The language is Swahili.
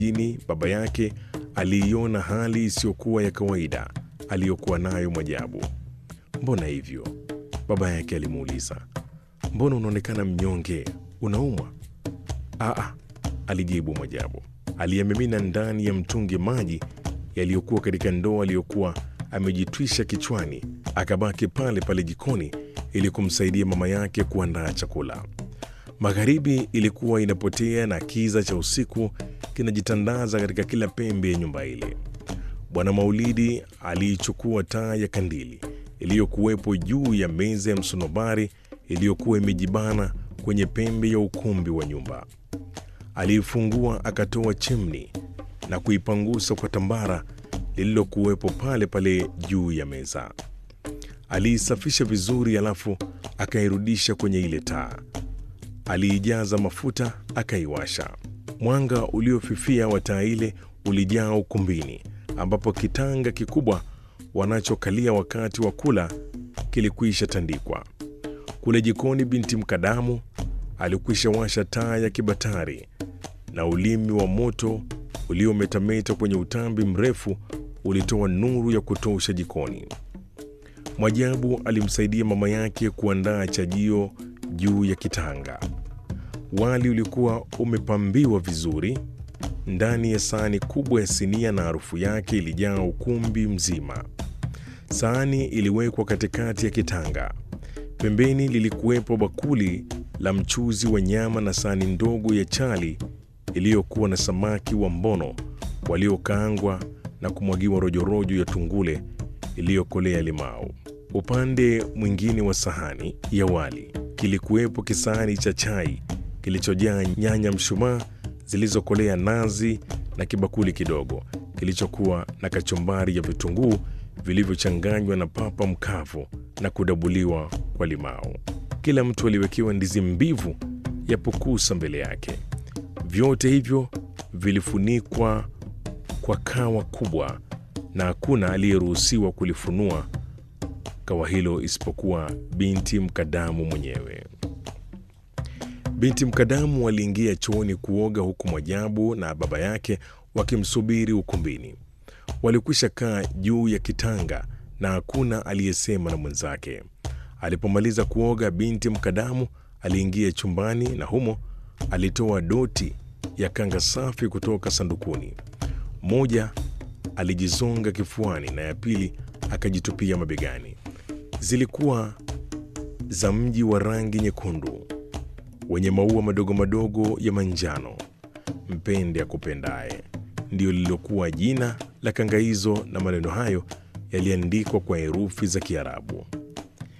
Jini baba yake aliiona hali isiyokuwa ya kawaida aliyokuwa nayo Mwajabu. Mbona hivyo? Baba yake alimuuliza. Mbona unaonekana mnyonge? Unaumwa? Aa, alijibu Mwajabu. Aliyemimina ndani ya mtungi maji yaliyokuwa katika ndoo aliyokuwa amejitwisha kichwani, akabaki pale pale jikoni ili kumsaidia mama yake kuandaa chakula. Magharibi ilikuwa inapotea na kiza cha usiku kinajitandaza katika kila pembe ya nyumba ile. Bwana Maulidi aliichukua taa ya kandili iliyokuwepo juu ya meza ya msonobari iliyokuwa imejibana kwenye pembe ya ukumbi wa nyumba. Aliifungua akatoa chimni na kuipangusa kwa tambara lililokuwepo pale pale juu ya meza. Aliisafisha vizuri, alafu akairudisha kwenye ile taa. Aliijaza mafuta akaiwasha. Mwanga uliofifia wa taa ile ulijaa ukumbini, ambapo kitanga kikubwa wanachokalia wakati wa kula kilikwisha tandikwa. Kule jikoni, binti Mkadamu alikwisha washa taa ya kibatari na ulimi wa moto uliometameta kwenye utambi mrefu ulitoa nuru ya kutosha jikoni. Mwajabu alimsaidia mama yake kuandaa chajio juu ya kitanga. Wali ulikuwa umepambiwa vizuri ndani ya sahani kubwa ya sinia, na harufu yake ilijaa ukumbi mzima. Sahani iliwekwa katikati ya kitanga. Pembeni lilikuwepo bakuli la mchuzi wa nyama na sahani ndogo ya chali iliyokuwa na samaki wa mbono waliokaangwa na kumwagiwa rojorojo ya tungule iliyokolea limau. Upande mwingine wa sahani ya wali kilikuwepo kisahani cha chai kilichojaa nyanya mshumaa zilizokolea nazi na kibakuli kidogo kilichokuwa na kachumbari ya vitunguu vilivyochanganywa na papa mkavu na kudabuliwa kwa limau. Kila mtu aliwekewa ndizi mbivu ya pukusa mbele yake. Vyote hivyo vilifunikwa kwa kawa kubwa, na hakuna aliyeruhusiwa kulifunua kawa hilo isipokuwa binti Mkadamu mwenyewe. Binti Mkadamu aliingia chooni kuoga, huku Mwajabu na baba yake wakimsubiri ukumbini. Walikwisha kaa juu ya kitanga na hakuna aliyesema na mwenzake. Alipomaliza kuoga, binti Mkadamu aliingia chumbani na humo alitoa doti ya kanga safi kutoka sandukuni. Moja alijizonga kifuani na ya pili akajitupia mabegani. Zilikuwa za mji wa rangi nyekundu wenye maua madogo madogo ya manjano. Mpende akupendaye ndiyo lililokuwa jina la kanga hizo, na maneno hayo yaliandikwa kwa herufi za Kiarabu.